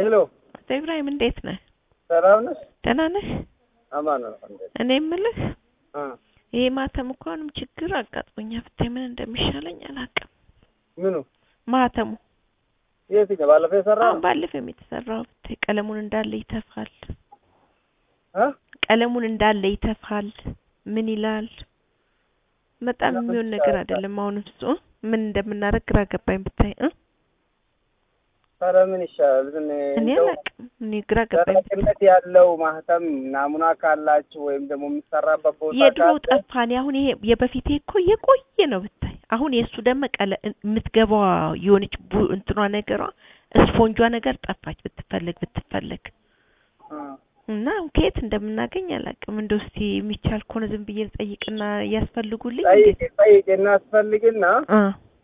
ሄሎ አቶ ኢብራሂም እንዴት ነህ? ሰላም ነሽ? ደህና ነህ? አማን ነው። እንዴት እኔ የምልህ አ ይሄ ማተም እኮ አሁንም ችግር አጋጥሞኛል። ብታይ ምን እንደሚሻለኝ አላውቅም። ምኑ ማተሙ የትኛው ባለፈው የሰራው አሁን ባለፈው የተሰራው ብታይ ቀለሙን እንዳለ ይተፋል። አ ቀለሙን እንዳለ ይተፋል። ምን ይላል? በጣም ለምን የሚሆን ነገር ይሻላል? አይደለም። አሁን እሱ ምን እንደምናደርግ ግራ ገባኝ ብታይ እ ኧረ ምን ይሻላል? ምን እኔ እንደው አላውቅም። እኔ ግራ ገባኝ ብታይ ዘላቂነት ያለው ማህተም ናሙና ካላችሁ ወይም ደግሞ የሚሰራበት ቦታ የድሮ ካለ ጠፋን። አሁን ይሄ የበፊቴ እኮ የቆየ ነው ብታይ። አሁን የእሱ ደግሞ ቀለ የምትገባዋ የሆነች ቡ እንትኗ ነገሯ ስፖንጇ ነገር ጠፋች። ብትፈልግ ብትፈልግ አ እና ከየት እንደምናገኝ አላውቅም። እንደው እስቲ የሚቻል ከሆነ ዝም ብዬ ልጠይቅና ያስፈልጉልኝ ጠይቄ እንዴት ጠይቄ እናስፈልግና አ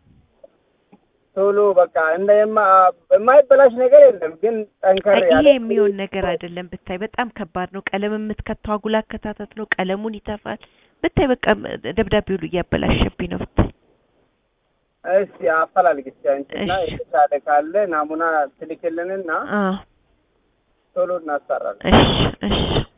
ቶሎ በቃ እንደ የማ የማይበላሽ ነገር የለም፣ ግን ጠንከር አይ ያለ ይሄ የሚሆን ነገር አይደለም ብታይ። በጣም ከባድ ነው። ቀለም የምትከተው አጉል አከታተት ነው። ቀለሙን ይተፋል ብታይ። በቃ ደብዳቤ ሁሉ እያበላሸብኝ ነው ብታይ። እስቲ አፈላልግ እስቲ አንቺና እሺ። የተሻለ ካለ ናሙና ትልክልንና አ ቶሎ እናሰራለን። እሺ እሺ